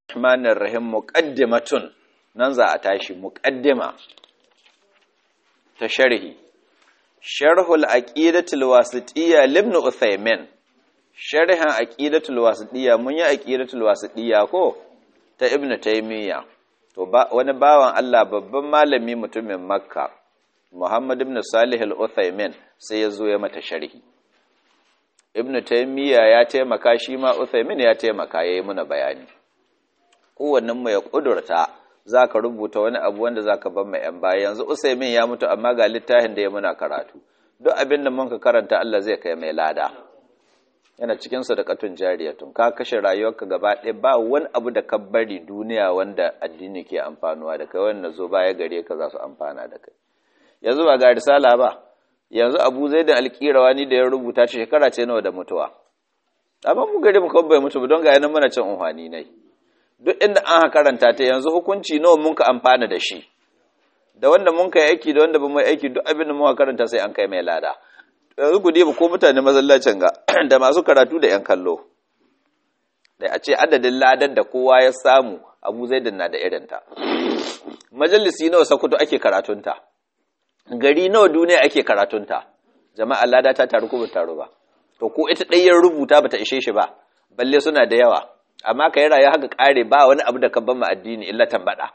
Rahmanir Rahim muqaddimatun nan za a tashi muqaddima ta sharhi Sharhul Aqidatul Wasitiyya Ibn Uthaymin Sharhin Aqidatul Wasitiyya mun yi Aqidatul Wasitiyya ko ta Ibn Taymiyyah to ba wani bawan Allah babban malami mutumin Makka Muhammad ibn Salih al-Uthaymin sai ya zo ya mata sharhi Ibn Taymiyyah ya taimaka shi ma Uthaymin ya taimaka yayi muna bayani kowannen mu ya kudurta za ka rubuta wani abu wanda za ka ban mai ‘yan baya yanzu usaimin ya mutu amma ga littafin da ya muna karatu duk abin da muka karanta Allah zai kai mai lada yana cikin sadakatun jariyatun ka kashe rayuwarka gaba ɗaya ba wani abu da ka bari duniya wanda addini ke amfanuwa da kai wanda zo baya gare ka za su amfana da kai yanzu ba ga risala ba yanzu abu zai da alƙirawa ni da ya rubuta shi shekara ce nawa da mutuwa amma mu gari mu kawai bai mutu ba don ga yanan muna cin unhwani nai duk inda an karanta ta yanzu hukunci nawa mun ka amfana da shi da wanda mun kai aiki da wanda ba mu aiki duk abin da muka karanta sai an kai mai lada yanzu ku diba ko mutane masallacin ga da masu karatu da yan kallo da a ce adadin ladan da kowa ya samu abu zai na da irinta majalisi nawa sakuto ake karatunta gari nawa duniya ake karatunta jama'a lada ta taru ko ba taru ba to ko ita ɗayan rubuta bata ishe shi ba balle suna da yawa amma ka yi rayu haka ƙare ba wani abu da ka ban addini illa tambaɗa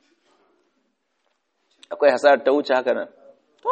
akwai hasarar ta wuce haka nan to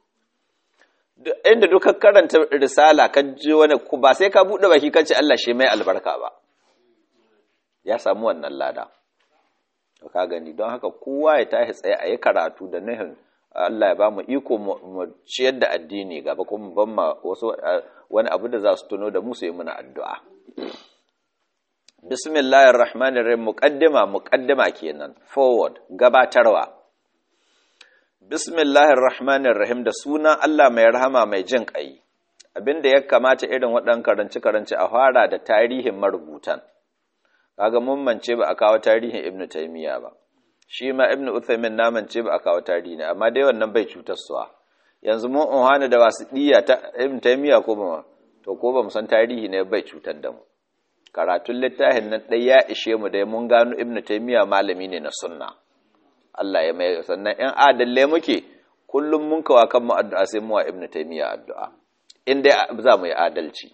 inda duka karanta risala ka ji wani ba sai ka buɗe baki kan ce Allah shi mai albarka ba ya samu wannan lada to ka gani don haka kowa ya tashi tsaye a yi karatu da nuhin Allah ya ba mu iko mu ciyar da addini gaba kuma ban ma wasu wani abu da za su tuno da mu su yi muna addu'a bismillahir rahmanir rahim muqaddima muqaddima kenan forward gabatarwa bismillahir rahmanir rahim da sunan Allah mai rahama mai jin kai abinda ya kamata irin waɗannan karanci karanci a fara da tarihin marubutan kaga mun mance ba a kawo tarihin ibnu taymiya ba shi ma ibnu uthaymin na mance ba a kawo tarihi ne amma dai wannan bai cutar suwa yanzu mun unhana da wasiɗiya ta ibnu taymiya ko ba to ko ba mu san tarihi ne bai cutar da mu karatun littafin nan ɗai ya ishe mu dai mun gano ibnu taimiyya malami ne na sunna Allah ya mai sannan in adalle muke kullum mun kawa kan mu addu'a sai mu wa ibnu taimiyya addu'a in dai za mu yi adalci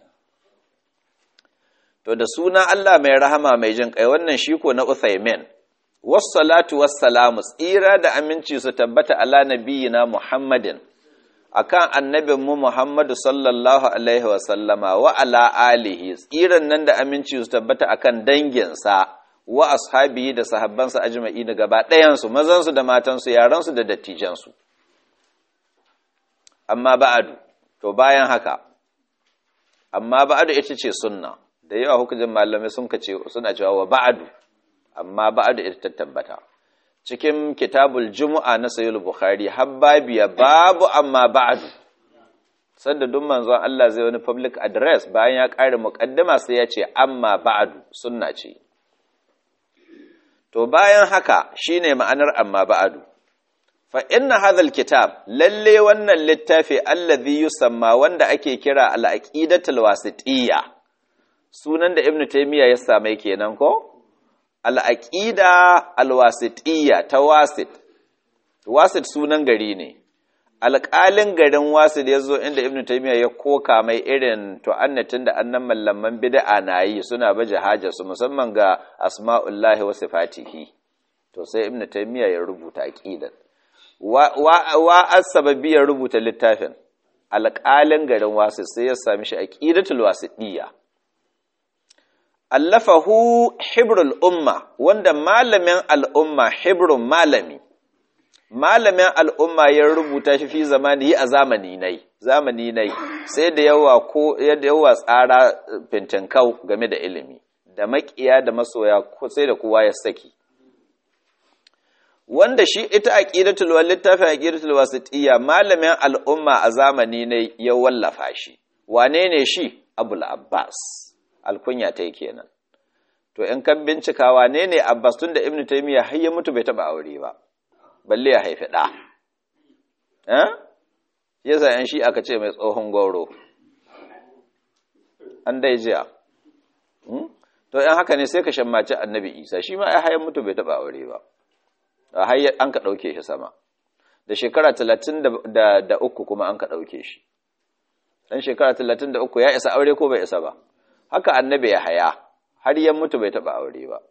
to da suna Allah mai rahama mai jin kai wannan shi ko na Uthaymin wassalatu wassalamu tsira da aminci su tabbata ala nabiyina Muhammadin akan annabinmu Muhammadu sallallahu alaihi wasallama wa ala alihi tsiran nan da aminci su tabbata akan danginsa wa ashabihi da sahabbansa ajma'i da gaba ɗayansu mazansu da matansu yaransu da dattijansu amma ba'adu to bayan haka amma ba'adu ita ce sunna da yawa hukumin malamai sun kace suna cewa wa ba'adu amma ba'adu ita ta tabbata cikin kitabul jumu'a na sayul bukhari habbabiya babu amma ba'du sanda duk manzon Allah zai wani public address bayan ya kare muqaddama sai ya ce amma ba'du sunna ce to bayan haka shine ma'anar amma ba'du fa inna hadha alkitab lalle wannan littafi alladhi yusamma wanda ake kira al-aqidatul wasitiyya sunan da ibnu taymiya ya same kenan ko al'aƙida alwasitiyya ta wasit wasit sunan gari ne alƙalin garin wasit ya zo inda ibn taimiyya ya koka mai irin tu'annatin da annan mallaman bid'a na yi suna baje su musamman ga asma'ullahi wa sifatihi to sai ibn taimiyya ya rubuta aƙidan wa asababi ya rubuta littafin alƙalin garin wasit sai ya sami shi aƙidatul wasitiyya allafahu hibrul umma wanda malamin al'umma hibrun malami malamin al'umma ya rubuta shi fi zamani a zamani nai zamani nai sai da yawa ko yadda yawa tsara fintinkau game da ilimi da makiya da masoya sai da kowa ya saki wanda shi ita aqidatul wal littafin aqidatul wasitiyya malamin al'umma a zamani ne ya wallafa shi wane ne shi abul abbas alkunya ta yi kenan to in kan bincika wane ne abbas tun da ibnu taymiya har ya mutu bai taba aure ba balle ya haifi da eh yasa yan shi aka ce mai tsohon goro an dai jiya to in haka ne sai ka shammaci annabi isa shi ma ai hayan mutu bai taba aure ba a hayar an ka ɗauke shi sama da shekara talatin da uku kuma an ka ɗauke shi ɗan shekara talatin da uku ya isa aure ko bai isa ba haka annabi ya haya har yan mutu bai taɓa aure ba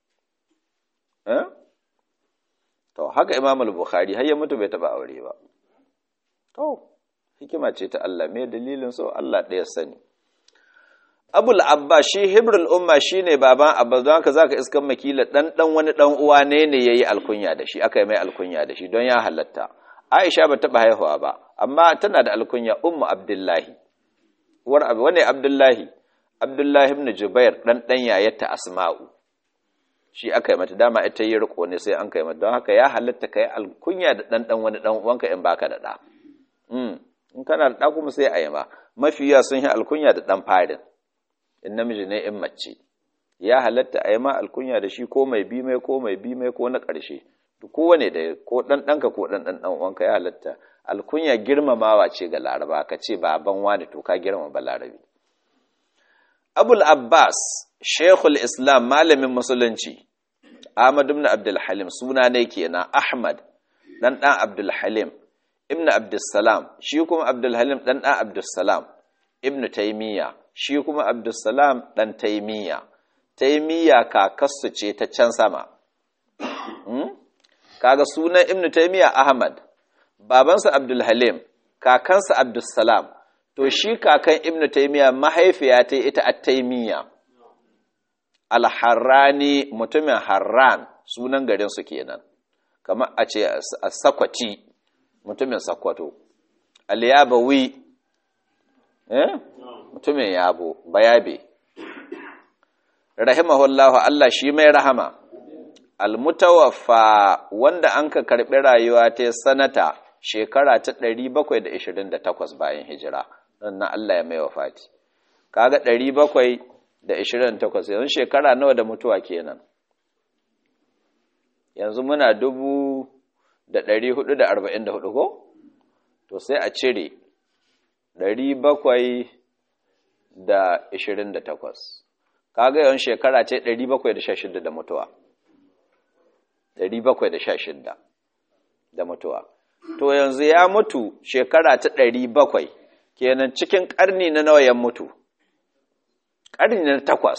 to haka imam al-bukhari har yan mutu bai taɓa aure ba to hikima ce ta Allah me dalilin so Allah ɗaya sani abul abba shi hibrul umma shine baban abba don haka zaka iskan makila dan dan wani dan uwa ne ne yayi alkunya da shi aka yi mai alkunya da shi don ya halatta aisha ba taba haihuwa ba amma tana da alkunya ummu abdullahi uwar abu wane abdullahi abdullahi ibn jubair dan dan yayarta asma'u shi aka yi mata dama ita yi riko ne sai an kai mata don haka ya halatta kai alkunya da dan dan wani dan uwanka in baka da da in kana da da kuma sai a yi ma mafiya sun yi alkunya da dan farin in namiji ne in mace ya halatta a yi ma alkunya da shi ko mai bi mai ko mai bi mai ko na ƙarshe kowane da ko ɗan ɗanka ko ɗan ɗan uwanka ya halatta alkunya girmamawa ce ga laraba ka ce baban wani to ka girmama ba larabi abul abbas shekul islam malamin musulunci ahmad ibn abdul halim suna ne kenan ahmad dan dan abdul halim ibn abdul salam shi kuma abdul halim dan dan abdul salam ibn taymiya shi kuma abdulsalam ɗan taimiyya taimiyya kakassu ce ta can sama kaga sunan ibnu taimiyya ahmad babansa abdulhalim kakansa abdulsalam to shi kakan ibnu taimiyya mahaifiya ta ita a taimiyya alharrani mutumin harran sunan garinsu kenan kamar a ce a sakwati mutumin sakwato aliyabawi eh mutumin yabo bayabe rahimahullahu Allah shi mai rahama almutawaffa wanda an ka karɓi rayuwa ta sanata shekara ta 728 bayan hijira na Allah ya mai wafati kaga 728 yanzu shekara nawa da mutuwa kenan yanzu muna dubu da 444 ko to sai a cire 700 da ishirin da takwas kaga yawan shekara ce ɗari bakwai da sha shida da mutuwa ɗari bakwai da sha shida da mutuwa to yanzu ya mutu shekara ta ɗari bakwai kenan cikin ƙarni na nawa ya mutu ƙarni na takwas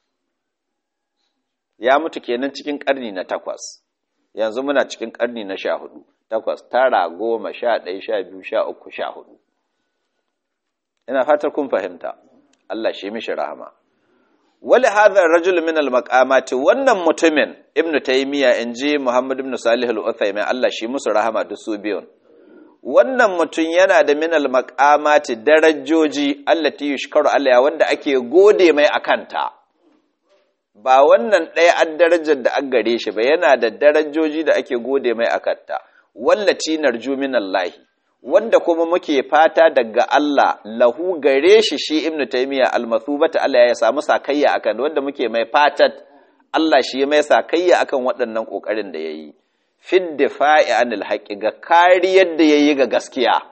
ya mutu kenan cikin ƙarni na takwas yanzu muna cikin ƙarni na sha hudu takwas tara goma sha ɗaya sha biyu sha uku sha hudu ina fatar kun fahimta Allah shi mishi rahama wali hadha rajul min al maqamati wannan mutumin ibnu taymiya inji muhammad ibn salih al uthaymin Allah shi musu rahama duk su biyun wannan mutum yana da min al maqamati darajoji allati yushkaru alaiha wanda ake gode mai akanta ba wannan ɗaya an darajar da an gare shi ba yana da darajoji da ake gode mai akanta wallati narju min allahi wanda kuma muke fata daga Allah lahu gare shi shi ibnu taymiya almathubata Allah ya samu sakayya akan wanda muke mai fatat Allah shi mai sakayya akan waɗannan kokarin da yayi fid difa'i anil haqqi ga kariyar da yayi ga gaskiya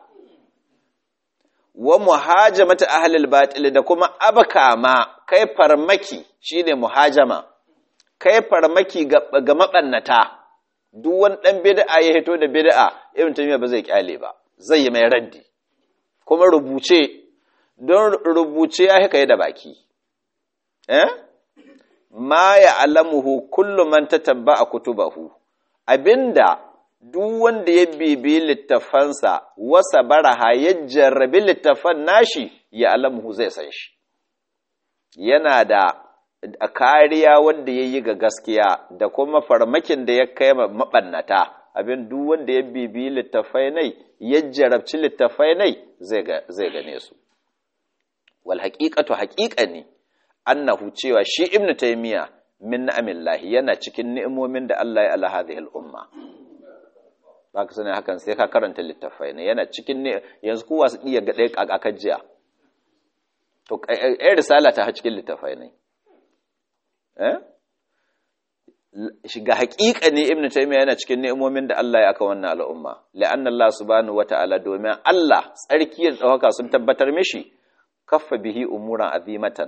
wa muhajamata ahlil batil da kuma abkama kai farmaki shine muhajama kai farmaki ga, ga mabannata duk wani dan bid'a ya hito da bid'a ibnu taymiya ba zai kyale ba zai yi mai raddi kuma rubuce don rubuce ya haka da baki eh ma ya alamuhu kullu man tatabba kutubahu abinda duk wanda ya bibi littafansa wasa baraha ya jarrabi littafan nashi ya alamuhu zai san shi yana da kariya wanda ya yi ga gaskiya da kuma farmakin da ya kai maɓannata abin duk wanda ya bibi littafai nai ya jarabci littafai nai zai gane su wal haqiqatu haqiqani annahu cewa shi ibnu taymiya min ni'amillahi yana cikin ni'imomin da Allah ya ala hadhihi al-umma baka sani hakan sai ka karanta littafai ne yana cikin ne yanzu kowa su iya ga ɗaya kakakan jiya to ai risala ta cikin littafai ne eh shiga haƙiƙa ne ibnu taymiya yana cikin ni'imomin da Allah ya aka wannan al'umma la'anna Allah subhanahu wata'ala domin Allah tsarki da tsawaka sun tabbatar mishi kaffa bihi umuran azimatan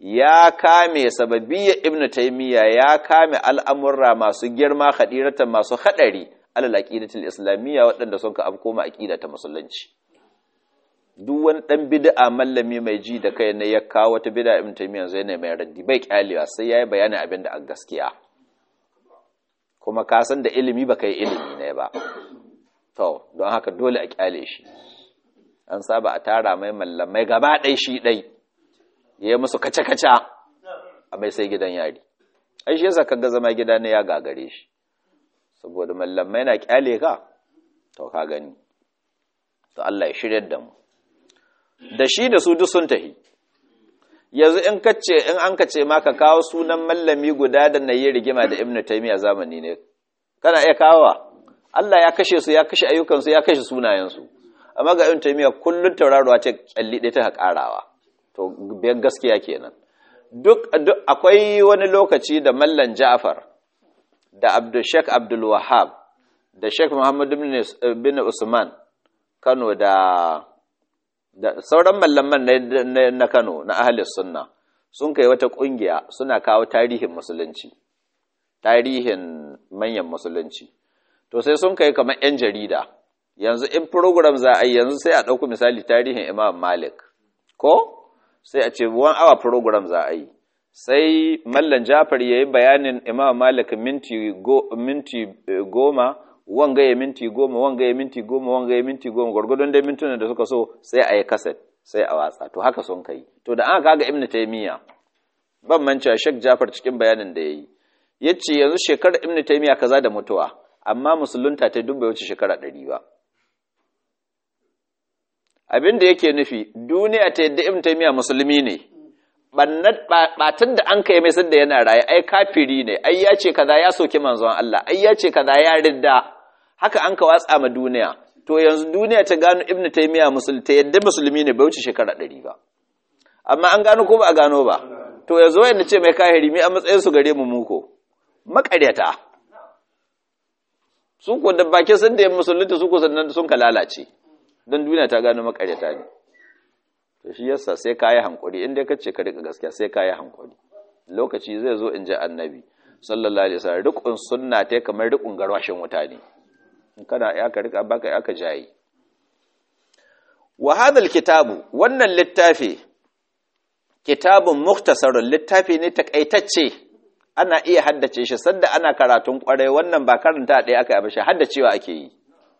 ya kame sababiyya ibnu taymiya ya kame al'amurra masu girma hadiratan masu hadari alal aqidatul islamiyya waɗanda sun ka afkoma aqida ta musulunci duk wani dan bid'a mallami mai ji da kai ne ya kawo wata bid'a ibnu taymiya zai ne mai raddi bai kyalewa sai yayi bayanin abin da a gaskiya kuma ka san da ilimi baka yi ilimi ne ba to don haka dole a kyale shi an saba a tara mai mallamai gaba ɗai shi ɗai ya yi musu kaca-kaca a mai sai gidan yari ai shi yasa kaga zama gida ne ya gagare shi saboda mallamai na kyale ka to ka gani to Allah ya shirya da mu da shi da su duk sun tahi yanzu in kace in an kace ma ka kawo sunan mallami guda da nayi rigima da Ibn Taymiyyah zamani ne kana iya kawowa Allah ya kashe su ya kashe ayyukansu ya kashe sunayensu amma ga Ibn Taymiyyah kullun tauraruwa ce kyalli ɗaya ta karawa to biyan gaskiya kenan duk akwai wani lokaci da mallan Ja'far da Abdul Sheikh Abdul Wahhab da Sheikh Muhammad bin Usman Kano da da sauran mallaman na Kano na ahli sunna sun kai wata kungiya suna kawo tarihin musulunci tarihin manyan musulunci to sai sun kai kamar yan jarida yanzu in program za a yi yanzu sai a ɗauku misali tarihin Imam Malik ko sai a ce one hour program za a yi sai mallan Jafar yayi bayanin Imam Malik minti go, minti goma wanga ya minti goma wanga ya minti goma wanga ya minti goma gwargwadon dai mintunan da suka so sai a yi kaset sai a watsa to haka sun kai to da aka kaga ibnu taymiya ban mancewa shek jafar cikin bayanin da yayi yace yanzu shekarar ibnu taymiya kaza da mutuwa amma musulunta ta dubbe wuce shekara ɗari ba abin da yake nufi duniya ta yadda ibnu taymiya musulmi ne batun da an kai mai sadda yana raye ai kafiri ne ai ya ce kaza ya soki manzon Allah ai ya ce kaza ya ridda haka an ka watsa ma duniya to yanzu duniya ta gano ibnu taymiya musulmi ta yadda musulmi ne bai wuce shekara ɗari ba amma an gano ko ba a gano ba to yanzu wayanda ce mai kahiri mi a matsayin su gare mu muko makaryata su ko da bakin sun da musulunta su ko sannan sun ka lalace don duniya ta gano makaryata ne to shi yasa sai ka yi hankuri in dai kace ka rika gaskiya sai ka yi hankuri lokaci zai zo in ji annabi sallallahu alaihi wasallam rikun sunna ta kamar rikun garwashin wuta ne in kana ya ka rika baka ya ka jayi wa hadha kitabu wannan littafi kitabun mukhtasarun littafi ne takaitacce ana iya haddace shi sanda ana karatun kwarai wannan ba karanta ɗaya aka yi ba shi haddacewa ake yi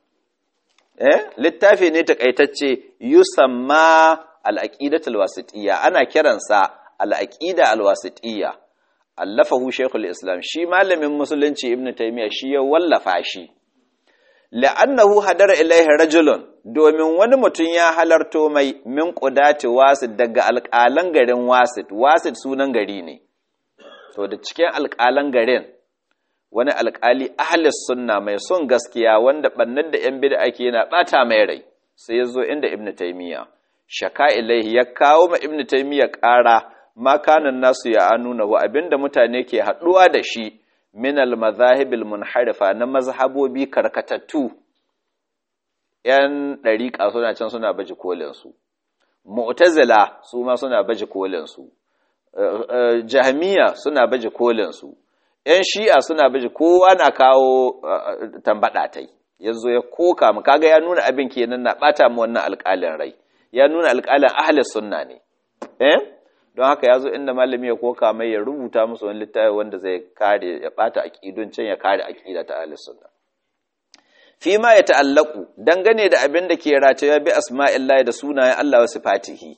eh littafi ne takaitacce yusamma al-aqidatul wasitiyya ana kiransa al-aqida al-wasitiyya allafahu shaykhul islam shi malamin musulunci ibn taymiya shi ya wallafa shi la'annahu hadara ilaihi rajulun domin wani mutum ya halarto mai min qudati wasit daga alƙalan garin wasit wasit sunan gari ne to da cikin alƙalan garin wani alƙali ahlis sunna mai son gaskiya wanda bannan da yan bid'a ake yana bata mai rai sai ya zo inda ibn taymiya shaka ilaihi ya kawo ma ibn taymiya ƙara ma kanan nasu ya anuna wa abinda mutane ke haɗuwa da shi min al-mazahibil munharifa na mazhabobi karkatattu yan ɗariƙa suna can suna baje kolin su mu'tazila su ma suna baje kolin su jahmiya suna baje kolin su yan shi'a suna baje kowa na kawo tambada tai yazo ya koka mu kaga ya nuna abin kenan na bata mu wannan alƙalin rai ya nuna alƙalin ahli sunna ne eh don haka ya zo inda malami ya koka mai ya rubuta musu wani littafi wanda zai kare ya bata aqidun can ya kare aqida ta ahlus sunna fi ma ya ta'allaku dangane da abin da ke rataya bi asma'illahi da sunayen Allah wa sifatihi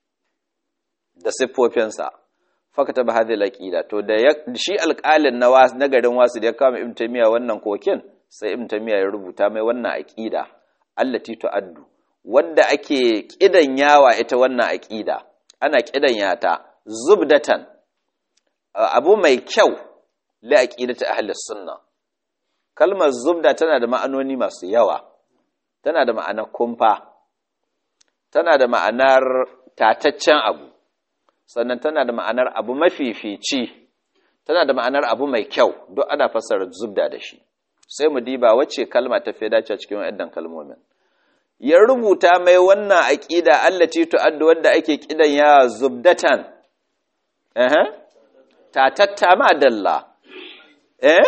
da siffofinsa fakata ba hadhihi aqida to da shi alƙalin na was na garin wasu da ya kama ibn taymiya wannan kokin sai ibn taymiya ya rubuta mai wannan aqida allati tu'addu wanda ake kidan yawa ita wannan aqida ana kidanya ta zubdatan abu mai kyau li aqidati ahli sunna kalmar zubda tana da ma'anoni masu yawa tana da ma'anar kumfa tana da ma'anar tataccen abu sannan tana da ma'anar abu mafifici tana da ma'anar abu mai kyau duk ana fassara zubda da shi sai mu diba wacce kalma ta fi dace cikin waɗannan kalmomin ya rubuta mai wannan aƙida allati tu'addu wanda ake kidan ya zubdatan eh tatatta ma dalla eh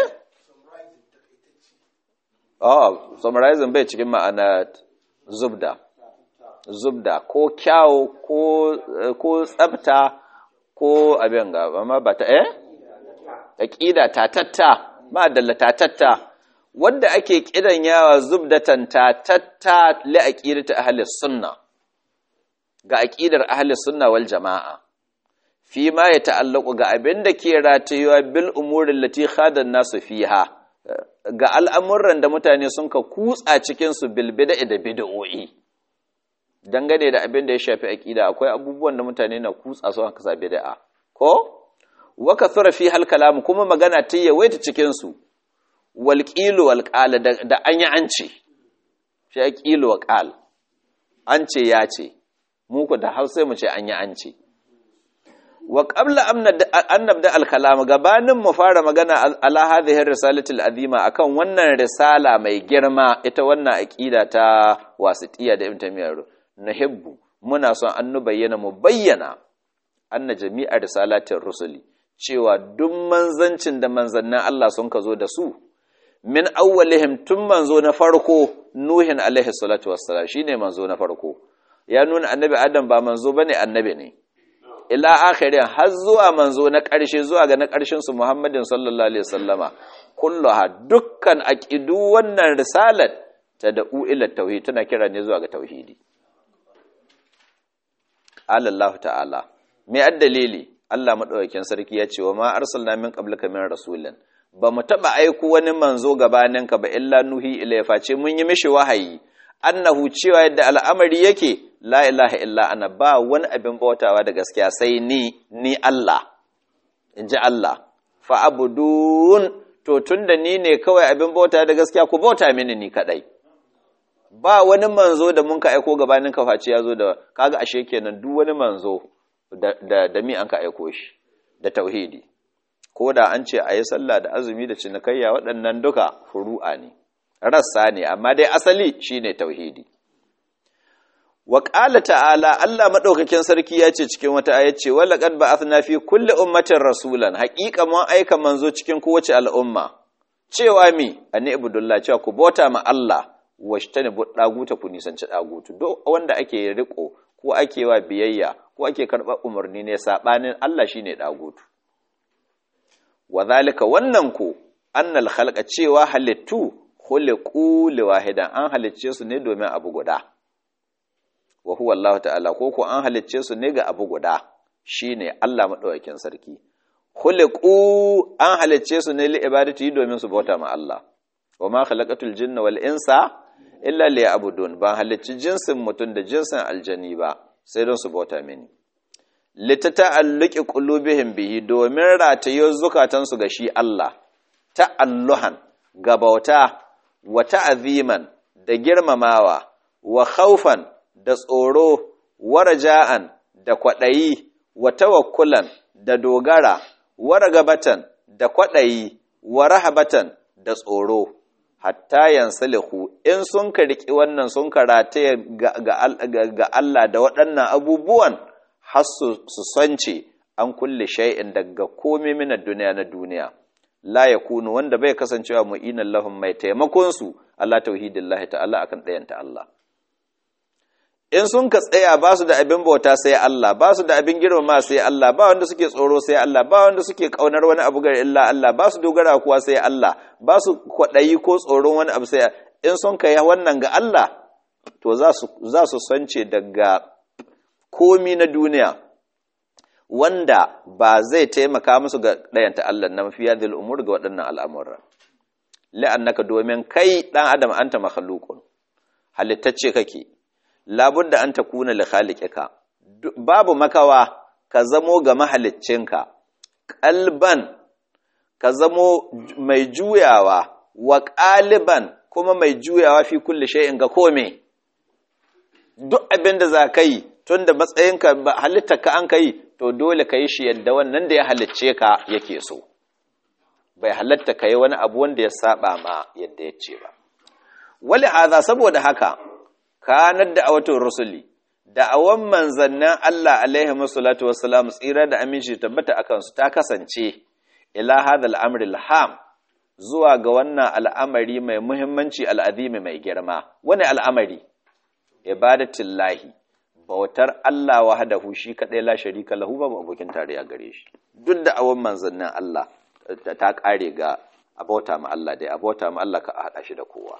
oh summarizing bai cikin ma'ana zubda zubda ko kyawo ko ko tsafta ko abin ga amma ba ta eh aqida tatatta ma dalla tatatta wanda ake kidan yawa zubdatan tatatta li aqidati ahli sunna ga aqidar ahli sunna wal jamaa fi ma ya ta'allaku ga abin da ke ratayuwa bil umurin lati khadan nasu fiha ga al'amuran da mutane sun ka kutsa cikinsu bilbida da bida'o'i dangane da abin da ya shafi aƙida akwai abubuwan da mutane na kutsa su haka sa bida'a ko waka tsura fi halkalamu kuma magana ta yawaita cikinsu walƙilu walƙala da an yi an ce shi ya ƙilu waƙal an ce ya ce muku da hausa mu ce an yi an ce wa qabla an nabda al-kalam gabanin mu fara magana ala hadhihi risalatil azima akan wannan risala mai girma ita wannan aqida ta wasitiya da ibn taymiyyah nuhibbu muna son an bayyana mu bayyana anna jami'a risalatir rusuli cewa duk manzancin da manzannin Allah sun ka zo da su min awwalihim tun manzo na farko nuhin alaihi salatu wassalam shine manzo na farko ya nuna annabi adam ba manzo bane annabi ne ila akhirin har zuwa manzo na ƙarshe zuwa ga na ƙarshen su Muhammadin sallallahu alaihi wasallama kulluha dukkan aqidu wannan risalat tad'u ila tauhid tana kira ne zuwa ga tauhidi qala Allah ta'ala me addalili Allah madaukakin sarki ya ce wa ma arsalna min qablika min rasulin ba mu taba aiko wani manzo gabaninka ba illa nuhi ila face mun yi mishi wahayi annahu cewa yadda al'amari yake la ilaha illa ana ba wani abin bautawa da gaskiya sai ni ni Allah in ji Allah fa'abudun to tun da ni ne kawai abin bauta da gaskiya ku bauta mini ni kadai ba wani manzo da mun ka aiko gabanin kafaci ya zo da kaga ashe kenan duk wani manzo da, da, da mi an ka aiko shi da tauhidi ko da an ce a yi sallah da azumi da cinikayya waɗannan duka furu'a ne rassa ne amma dai asali shine tauhidi wa qala ta'ala Allah madaukakin sarki ya ce cikin wata aya ce wala qad ba'athna fi kulli ummatin rasulan haqiqa mun aika manzo cikin kowace al'umma cewa mi ani ibudullah cewa ku bota ma Allah washtani bu daguta ku nisanci dagutu duk wanda ake riko ko ake wa biyayya ko ake karɓar umarni ne sabanin Allah shine dagutu wa zalika wannan ku annal khalqa cewa halittu khuliqu liwahidan an halicce su ne domin abu guda wa huwa Allah ta'ala ko ko an halicce su ne ga abu guda shine Allah madaukakin sarki khuliqu an halicce su ne li ibadati domin su bauta ma Allah wa ma khalaqatul jinna wal insa illa liya'budun ba halicci jinsin mutum da jinsin aljani ba sai don su bauta mini litata'alluqi qulubihim bihi domin ratayo zukatansu ga shi Allah ta'alluhan ga bauta wa ta'aziman da girmamawa wa khawfan da tsoro wa raja'an da kwaɗayi wa tawakkulan da dogara wa ragabatan da kwaɗayi wa rahabatan da tsoro hatta yansalihu in sun ka riƙi wannan sun ka rataye ga Allah da waɗannan abubuwan har su sance an kulle shay'in daga komai mina duniya na duniya la yakunu wanda bai kasancewa mu'inan lahum mai taimakon su Allah tauhidillahi ta'ala akan ɗayanta Allah in sun ka tsaya ba su da abin bauta sai Allah ba su da abin girmama sai Allah ba wanda suke tsoro sai Allah ba wanda suke kaunar wani abu gar illa Allah ba su dogara kuwa sai Allah ba su kwaɗayi ko tsoron wani abu sai in sun kai wannan ga Allah to za su za su sance daga komi na duniya wanda ba zai taimaka musu ga ɗayanta Allah na mafiya da umur ga waɗannan al'amuran la'annaka domin kai ɗan adam anta makhluqun halittacce kake labudda an takuna li khaliqika babu makawa ka zamo ga mahaliccinka qalban ka zamo mai juyawa wa qaliban kuma mai juyawa fi kulli shay'in ga kome duk abin da za ka yi tunda matsayinka halittarka an ka yi to dole ka yi shi yadda wannan da ya halicce ka yake so bai halatta ka yi wani abu wanda ya saba ma yadda ya ce ba wali haza saboda haka kanar da awatun rusuli da'awan manzannin Allah alaihi wasallatu wassalam tsira da aminci tabbata akan su ta kasance ila hadha al-amr al-ham zuwa ga wannan al'amari mai muhimmanci al'azimi mai girma wani al'amari ibadatullahi bautar Allah wahdahu shi kadai la sharika lahu babu abokin tarayya gare shi duk da awon manzannin Allah ta kare ga abauta ma Allah dai abauta ma Allah ka hada shi da kowa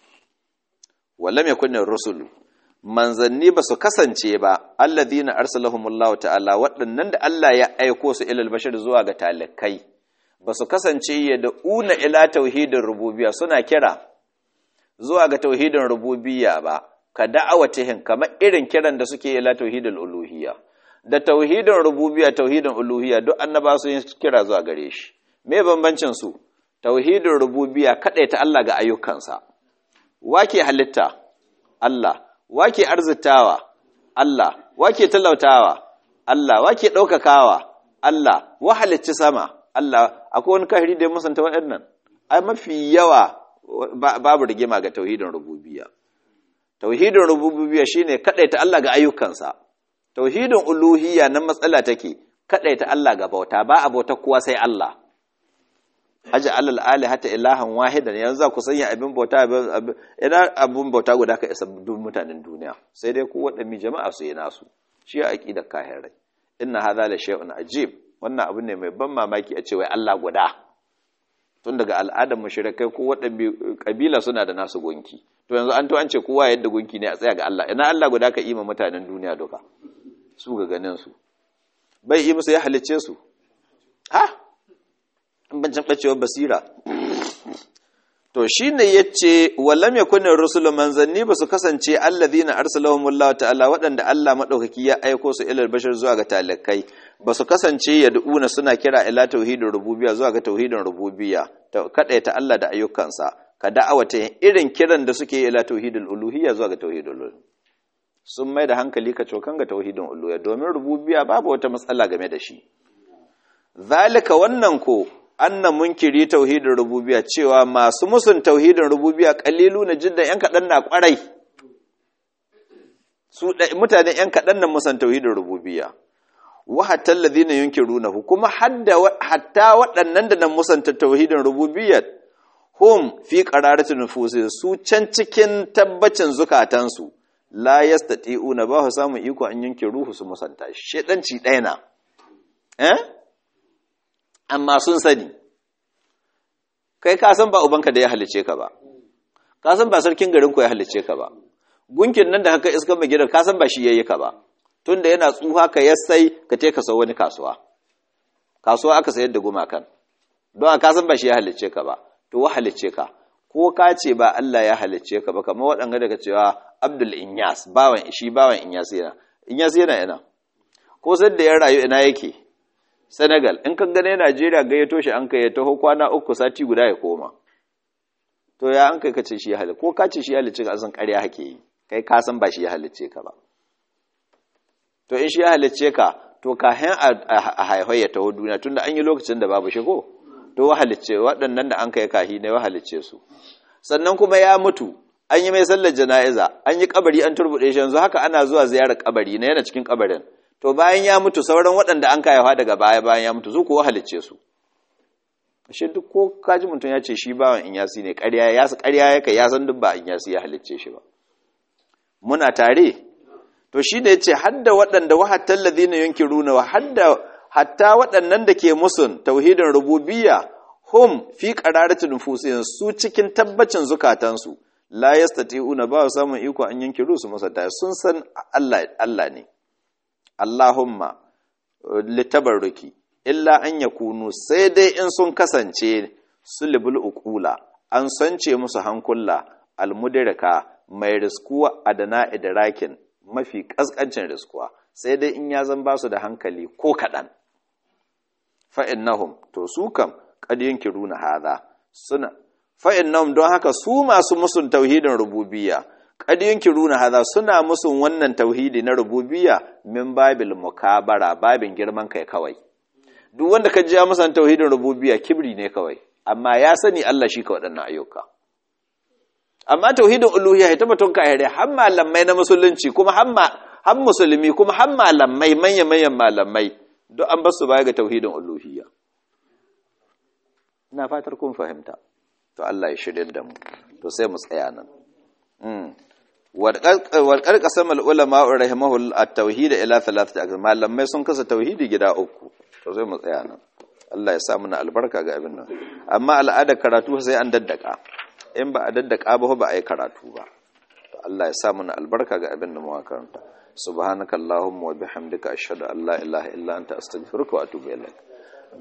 wallam yakun rusulu manzanni ba su kasance ba alladhina arsalahumullahu ta'ala waɗannan da Allah ya aiko su ilal bashar zuwa ga talikai ba su kasance ya da una ila tauhidin rububiyya suna kira zuwa ga tauhidin rububiyya ba ka da'awatihin kamar irin kiran da suke ila tauhidin uluhiyya da tauhidin rububiyya tauhidin uluhiyya duk annaba su yin kira zuwa gare shi me bambancin su tauhidin rububiyya ta Allah ga ayyukansa wake halitta Allah wake arzitawa Allah wake talautawa Allah wake ɗaukakawa Allah wa halicci sama Allah akwai wani kahiri da ya musanta waɗannan ai mafi yawa babu rigima ga tauhidin rububiyya tauhidin rububiyya shine kadaita Allah ga ayyukansa tauhidin uluhiyya nan matsala take kadaita Allah ga bauta ba a bauta kowa sai Allah aja alal alihata ilahan wahidan yanzu za ku sanya abin bauta ina abin bauta guda ka isa duk mutanen duniya sai dai ku waɗanne jama'a su yi nasu shi a aqidar kahirai inna hadha la shay'un ajib wannan abu ne mai ban mamaki a ce wai Allah guda tun daga al'adar mushrikai ko waɗanne kabila suna da nasu gunki to yanzu an to an ce kowa yadda gunki ne a tsaya ga Allah ina Allah guda ka ima mutanen duniya duka su ga ganin su bai yi musu ya halicce su ha bancin bacewar basira to shine yace wallam yakuna rusul manzanni ba su kasance allazina arsalahumullahu ta'ala waɗanda Allah madaukaki ya aiko su ilal bashar zuwa ga talakai ba su kasance yad'una suna kira ila tauhidin rububiyya zuwa ga tauhidin rububiyya ta ta Allah da ayyukansa ka da'awata irin kiran da suke ila tauhidul uluhiyya zuwa ga tauhidul uluhiyya sun mai da hankali ka cokan ga tauhidin uluhiyya domin rububiyya babu wata matsala game da shi zalika wannan ko anna munkiri tauhidin rububiyya cewa masu musun tauhidin rububiyya kalilu na jiddan yan kadan na kwarai su mutane yan kadan nan musan tauhidin rububiyya wa hatta alladhina yunkirunahu kuma hatta waɗannan da nan musanta tauhidin rububiyyah hum fi qararatin nufusihim su can cikin tabbacin zukatansu la yastati'una ba su samu iko an yanke ruhu su musanta shedanci ɗaya na eh amma sun sani kai ka san ba ubanka da ya halice ka ba ka san ba sarkin garin ku ya halice ka ba gunkin nan da haka iska mai gidan ka san ba shi yayi ka ba tunda yana tsuha ka yassai ka te ka sau wani kasuwa kasuwa aka sayar da gumakan don ka san ba shi ya halice ka ba to wa halicce ka ko ka ce ba Allah ya halicce ka ba kamar waɗanga daga cewa Abdul Inyas bawan shi bawan Inyas yana Inyas yana yana ko sai da ya rayu ina yake Senegal in kan gane Najeriya gayyato shi an kai ya taho kwana uku sati guda ya koma to ya an kai ka ce shi ya halicce ko ka ce shi ya halicce ka san ƙarya hake yi kai ka san ba shi ya halicce ka ba to in shi ya halicce ka to kahin a haihai ya taho duniya tunda an yi lokacin da babu shi ko to wahalicce waɗannan da an kai kahi ne wahalicce su sannan kuma ya mutu an yi mai sallar jana'iza an yi kabari an turbuɗe shi yanzu haka ana zuwa ziyarar kabari na yana cikin kabarin to bayan ya mutu sauran waɗanda an kayawa daga baya bayan ya mutu su ko wahalicce su shi duk ko kaji mutum ya ce shi bawan in yasi ne ƙarya ya su ƙarya yake ya san duk ba in yasi ya halicce shi ba muna tare to shi ne ya ce hadda waɗanda wahattan ladina yunkiruna wa hadda hatta waɗannan da ke musun tauhidin rububiyya hum fi qararatin nufusihim su cikin tabbacin zukatansu la yastati'una ba su samun iko an yanki rusu musata sun san Allah Allah ne Allahumma litabarruki illa an yakunu sai dai in sun kasance sulbul uqula an sance musu hankula almudirka mai riskuwa adana idrakin mafi kaskancin riskuwa sai dai in ya zan ba su da hankali ko kaɗan fa'innahum to su kam ƙadiyin kiruna haza suna fa'innahum don haka su masu musun tauhidin rububiya ƙadiyin kiruna haza suna musun wannan tauhidi na rububiya min babil mukabara babin girman kai kawai duk wanda ka ji ya musan tauhidin rububiya kibri ne kawai amma ya sani Allah shi ka waɗannan ayyuka amma tauhidin uluhiyya ya tabbatun ka hare har malamai na musulunci kuma har musulmi kuma har malamai manya-manyan malamai duk an basu baya ga tauhidin uluhiyya ina fatar kun fahimta to Allah ya shirye da mu to sai mu tsaya nan warƙar ƙasar ulama rahimahu at-tauhid ila thalathati aqsam malamai sun kasa tauhidi gida uku to sai mu tsaya nan Allah ya sa mana albarka ga abin nan amma al'adar karatu sai an daddaka in ba a daddaka ba ba a yi karatu ba to Allah ya sa mana albarka ga abin da mu karanta subhanakallahumma wa bihamdika ashhadu an la ilaha illa anta astaghfiruka wa atubu ilaik